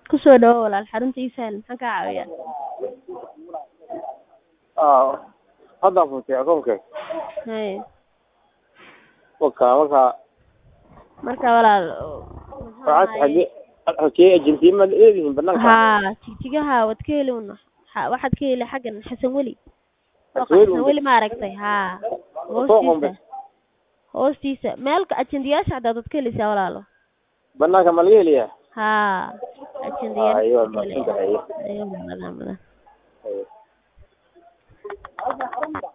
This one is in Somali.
kusoo dhawo walaal xarunta ii sahal maxaan kaa caawiyaa ah haddaan furtay akoonka haye waka marka marka walaal waxaad xagee xagee ajentima leedihiin banaanka haa jigjigaha waad ka heli una xa- waxaad ka heli xaggan xasan weli Suuqa Xasan Weli xasan weli ma aragtay haa Suuqa unbe. hoostiisa hoostiisa meelka ajendayaasha xataa waad ka heleysaa walaalo banaanka ma laga heliyaa haa ajendayaasha Ayo, waad ka heleysaa. maadsantahay. Ayo, badan badan Ayo.